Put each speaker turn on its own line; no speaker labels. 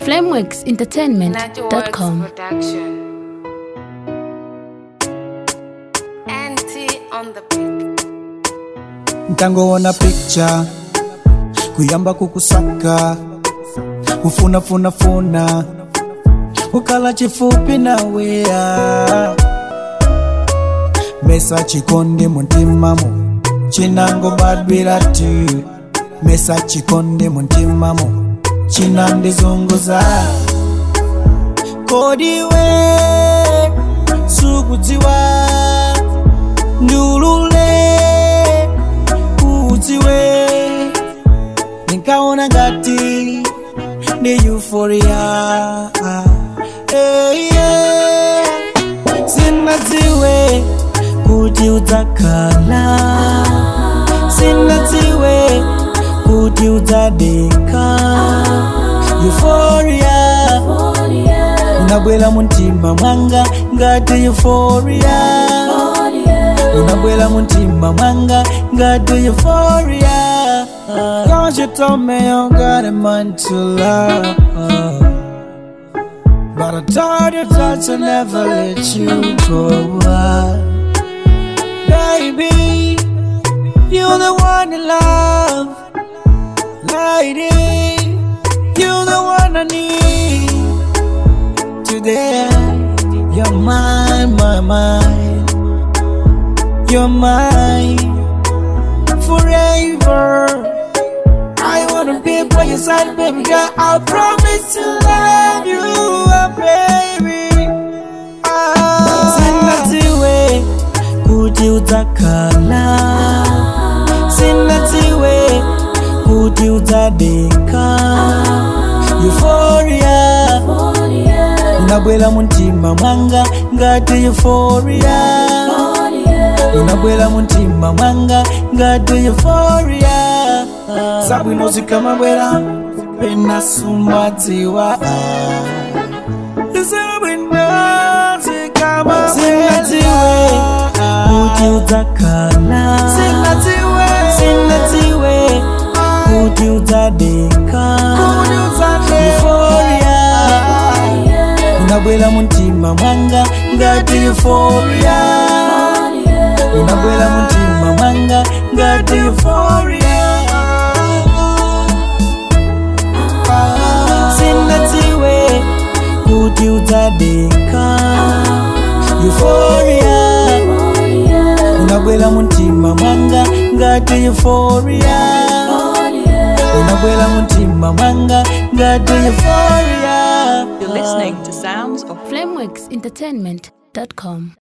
flameworksentertainment.com.
Production. Anti on the beat.
ntangoona picture kuyamba kukusaka kufunafunafuna kukala chifupi nawea mesa chikondi muntimamo chinangobadwira tu mesa chikondi muntimamo chinandizunguza kodiwe sukudziwa ndulule udziwe nikaona ngati ni euforia hey, yeah. sinadziwe kuti udzakhala sinadziwe kuti udzadeka euforia unabwela muntima mwanga ngati euforia unabwela muntima mwanga ngati euphoria Cause you told me you got a mind to love But I told you that I never let you go Baby, you're the one I love Lady, you're the one I need Today, you're mine, my mind you're mine forever. I wanna be by your side, baby girl. I promise to love you, uh, baby. Ah, sinatiwe kuti udzakhala, sinatiwe kuti udzadeka. Euphoria, unabwela muntima mwanga ngati euphoria. unabwela muntima mwanga ngati euphoria zabwino zikamabwera pena sumadziwa zabwino zikamabwera kuti udzakhala sinatiwe kuti udzadeka euphoria unabwela muntima mwanga ngati euphoria unabwela muntima mwanga ngati euphoria sinatiwe kuti udzadeka euphoria unabwela muntima mwanga ngati euphoria unabwela muntima mwanga ngati euphoria
You're listening to Sounds of
flameworksentertainment.com.